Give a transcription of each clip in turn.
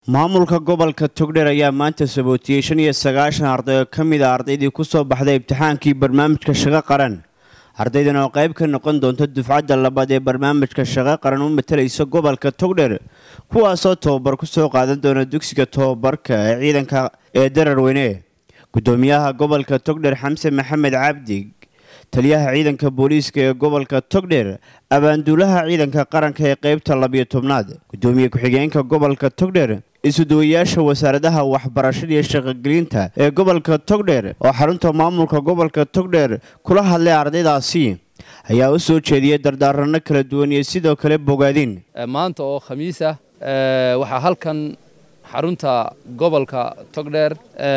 maamulka gobolka togdheer ayaa maanta sabootiyey shan iyo sagaashan arday oo ka mid a ardaydii ku soo baxday imtixaankii barnaamijka shaqo qaran ardaydan oo qayb ka noqon doonta dufcadda labaad ee barnaamijka shaqo qaran u matalaysa gobolka togdheer kuwaasoo tobabar ku soo qaadan doona dugsiga tobabarka ee ciidanka ee dararweyne gudoomiyaha gobolka togdheer xamse maxamed cabdi taliyaha ciidanka booliiska ee gobolka togdheer abaanduulaha ciidanka qaranka ee qeybta labiyo tobnaad gudoomiye ku-xigeenka gobolka togdheer isuduwayaasha wasaaradaha waxbarashada iyo shaqogelinta ee gobolka togdheer oo xarunta maamulka gobolka togdheer kula hadlay ardaydaasi ayaa u soo jeediyey dardaarano kala duwan iyo sidoo kale bogaadin maanta oo khamiis ah waxaa halkan xarunta gobolka togdheer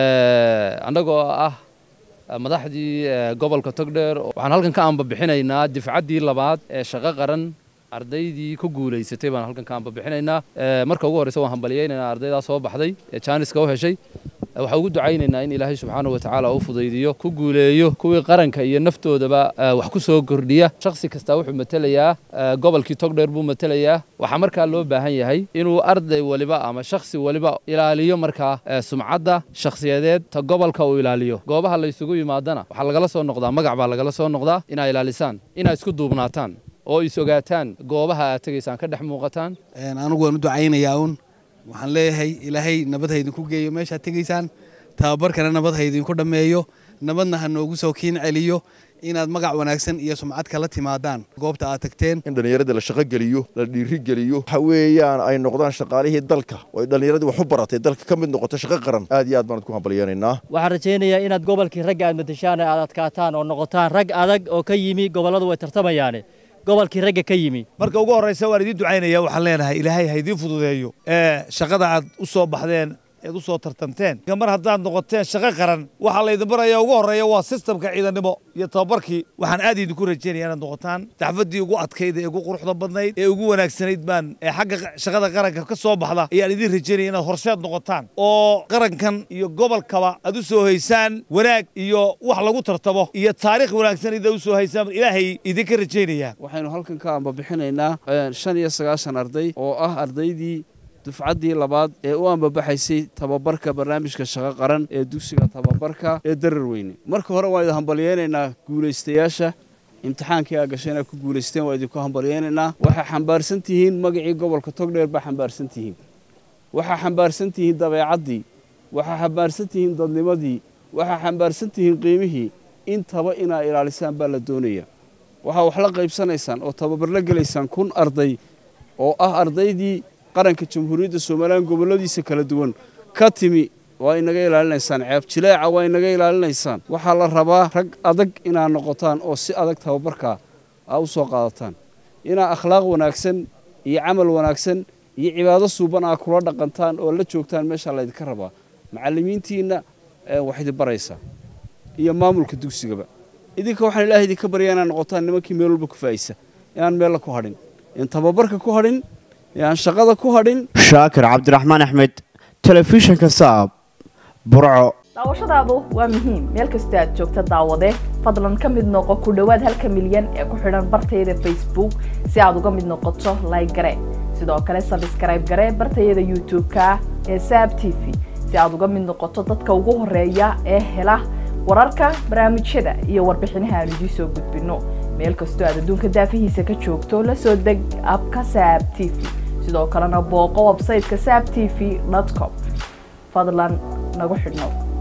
annagoo ah madaxdii gobolka togdheer waxaan halkan ka ambabixinaynaa difcaddii labaad ee shaqo qaran ardaydii ku guulaysatay baan halkan ka ambabixinaynaa marka ugu horreysa waan hambaliyaynaynaa ardaydaa soo baxday ee jaaniska u heshay waxaan ugu ducaynaynaa in ilaahay subxaana wa tacaala u fudaydiyo ku guuleeyo kuwii qaranka iyo naftoodaba wax ku soo kordhiya shakhsi kastaa wuxuu matelayaa gobolkii togdheer buu matelayaa waxaa markaa loo baahan yahay inuu arday waliba ama shakhsi waliba ilaaliyo markaa sumcadda shakhsiyadeed ta gobolka uu ilaaliyo goobaha la ysugu yimaadana waxaa lagala soo noqdaa magac baa lagala soo noqdaa inaa ilaalisaan inaa isku duubnaataan oo is ogaataan goobaha aad tegaysaan ka dhex muuqataan anigu waan u ducaynayaa uun waxaan leeyahay ilaahay nabad ha idinku geeyo meeshaad tegaysaan tababarkana nabad ha idinku dhammeeyo nabadna ha noogu soo kiin celiyo inaad magac wanaagsan iyo sumcad kala timaadaan goobta aad tagteen in dhallinyarada la shaqo geliyo la dhiiri geliyo waxa weeyaan ay noqdaan shaqaalihii dalka oo ay dhallinyaradii wax u baratay dalka ka mid noqoto shaqo qaran aad iyo aad baan ku hambalyeenaynaa waxaan rajaynayaa inaad gobolkii ragga aad matashaan aad adkaataan oo noqotaan rag adag oo ka yimi gobolladu way tartamayaane gobolkii ragga ka yimi marka ugu horraysa waan idiin ducaynaya waxaan leenahay ilaahay ha idiin fududeeyo ee shaqada aad u soo baxdeen eed u soo tartamteen mar haddaad noqoteen shaqo qaran waxaa laydin baraya ugu horreeya waa sistamka ciidannimo iyo tababarkii waxaan aad idinku rajaynaya inaad noqotaan daxfaddii ugu adkayd ee ugu quruxda badnayd ee ugu wanaagsanayd baan ee xagga shaqada qaranka ka soo baxda ayaan idiin rajaynaya inaad horseed noqotaan oo qarankan iyo gobolkaba aad u soo haysaan wanaag iyo wax lagu tartamo iyo taariikh wanaagsan ida u soo haysaan ilaahay idinka rajaynaya waxaynu halkan ka ambabixinaynaa shan iyo sagaashan arday oo ah ardaydii dufcaddii labaad ee u ambabaxaysay tababarka barnaamijka shaqo qaran ee dugsiga tababarka ee dararweyne marka hore waan idin hambalyeynaynaa guulaystayaasha imtixaankii aa gashay inaad ku guulaysteen waa idinku hambalyeynaynaa waxaa xambaarsan tihiin magacii gobolka togdheer baa xambaarsan tihiin waxaa xambaarsan tihiin dabeecaddii waxaa xambaarsan tihiin dadnimadii waxaa xambaarsan tihiin qiimihii intaba inaa ilaalisaan baa la doonaya waxaa wax la qaybsanaysaan oo tababar la gelaysaan kun arday oo ah ardaydii qaranka jamhuuriyadda somalilan gobolladiisa kala duwan ka timi waa inaga ilaalinaysaan ceeb jileeca waa inaga ilaalinaysaan waxaa la rabaa rag adag inaad noqotaan oo si adag tababarkaa aa u soo qaadataan inaa akhlaaq wanaagsan iyo camal wanaagsan iyo cibaado suuban aa kula dhaqantaan oo la joogtaan meeshaa laydinka rabaa macallimiintiinna wax idin baraysaa iyo maamulka dugsigaba idinka waxaan ilaahay idinka baryaa inaad noqotaan nimankii meel walba ku faa'isa inaan meella ku hadhin in tababarka ku hadhin aan shaqada ku hadhin shaakir cabdiraxmaan axmed telefishinka saab burco daawashadaadu waa muhiim meel kastoo aad joogta daawade fadlan ka mid noqo ku dhowaad halka milyan ee ku xidhan bartayada facebook si aad uga mid noqoto layg gare sidoo kale sabskrayb gare bartayada youtube-ka ee saab t v si aad uga mid noqoto dadka ugu horeeya ee hela wararka barnaamijyada iyo warbixinaha aan idiin soo gudbinno meel kastoo aad adduunka daafihiisa ka joogto la soo deg abka saab t v sidoo kalena booqo websayteka saab t v com fadlan nagu xidhnow